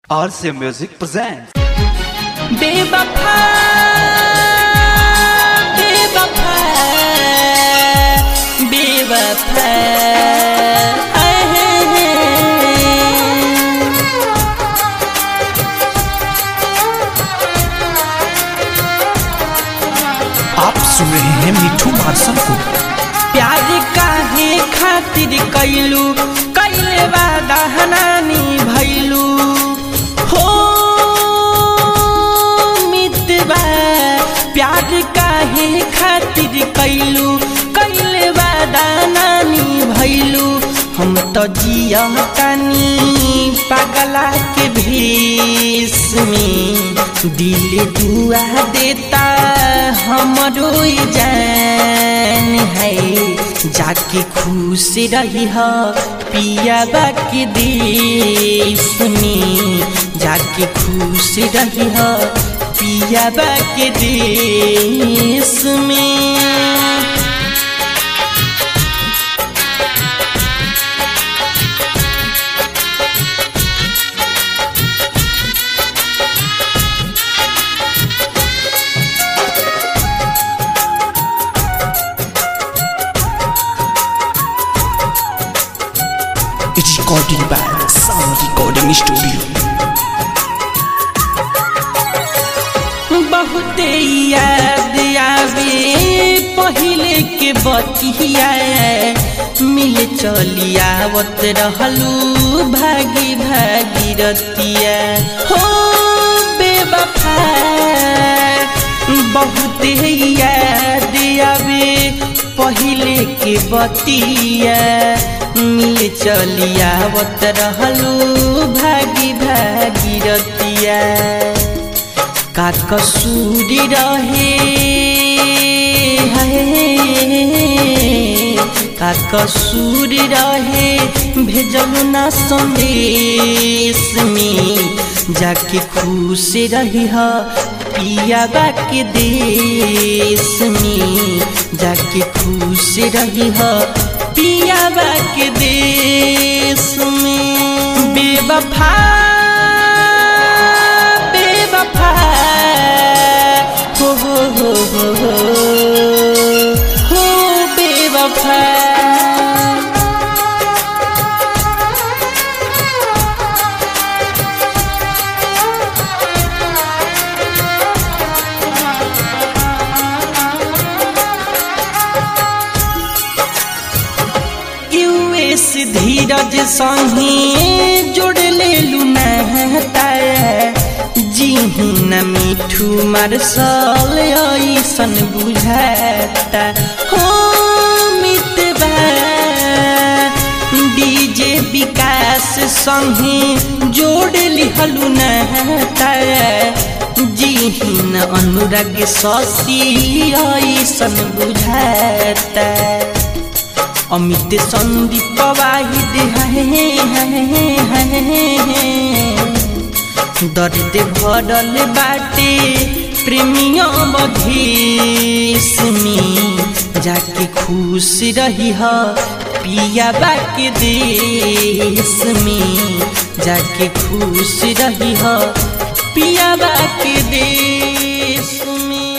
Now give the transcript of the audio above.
RCA Music presents. बेवफा बेवफा बेवफा आप सुन रहे हैं मिठू मार्शल को प्यार काहे खातिर कैलू कैले वादा हनानी भैलू हो मितबा प्यार काहे खातिर कैलू कैले वादा नानी भैलू हम तो जिया कानी पगला के भेष में दिल दुआ देता हमरो जान है जाके खुश रही हो पिया के देश में जाके खुश रही हो पिया के देश में it's recording by sound recording studio बहुते याद आवे पहिले के बतिया मिल चली आवत रहलू भागी भागी रतिया हो बेवफा बहुते याद आवे पहिले के बतिया मिल चली आवत रहलू भागी भागी रतिया का कसूरी रहे है का कसूरी रहे भेजलू ना संदेश में जाके खुश रही ह पिया के देश में जाके खुश रही ह पिया के देश में बेवफा बेवफा हो हो हो हो हो हो बेवफा यूएस धीरज संगे जोड़ ले लुनाता जी न मिठू मार्शल ऐसन बुझाता हो मितबा डीजे विकास संगे जोड़ लिहलु नहता जी न अनुराग शशि ऐसन बुझाता अमित संदीप वाहिद दर्द भरल बाटे प्रेमिया बधेश में जाके खुश रही ह पिया के देश में जाके खुश रही ह पिया के देश में